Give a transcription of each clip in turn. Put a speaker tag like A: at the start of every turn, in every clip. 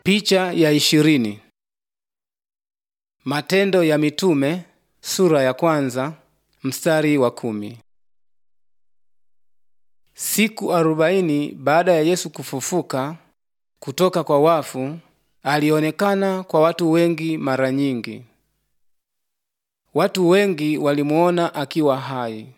A: Picha ya ishirini. Matendo ya Mitume sura ya kwanza mstari wa kumi. Siku arobaini baada ya Yesu kufufuka kutoka kwa wafu, alionekana kwa watu wengi mara nyingi. Watu wengi walimuona akiwa hai.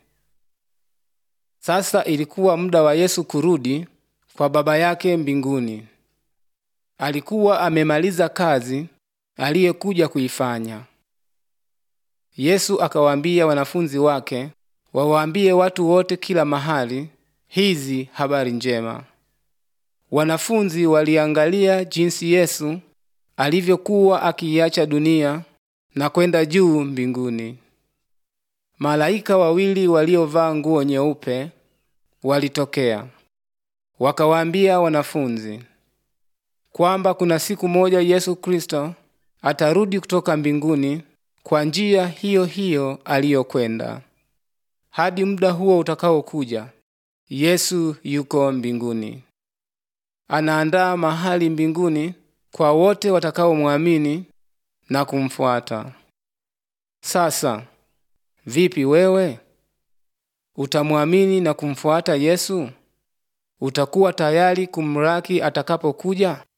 A: Sasa ilikuwa muda wa Yesu kurudi kwa Baba yake mbinguni. Alikuwa amemaliza kazi aliyekuja kuifanya. Yesu akawaambia wanafunzi wake wawaambie watu wote kila mahali hizi habari njema. Wanafunzi waliangalia jinsi Yesu alivyokuwa akiiacha dunia na kwenda juu mbinguni. Malaika wawili waliovaa nguo nyeupe walitokea, wakawaambia wanafunzi kwamba kuna siku moja Yesu Kristo atarudi kutoka mbinguni kwa njia hiyo hiyo aliyokwenda. Hadi muda huo utakaokuja, Yesu yuko mbinguni, anaandaa mahali mbinguni kwa wote watakaomwamini na kumfuata. Sasa vipi wewe? Utamwamini na kumfuata Yesu? Utakuwa tayari kumlaki atakapokuja?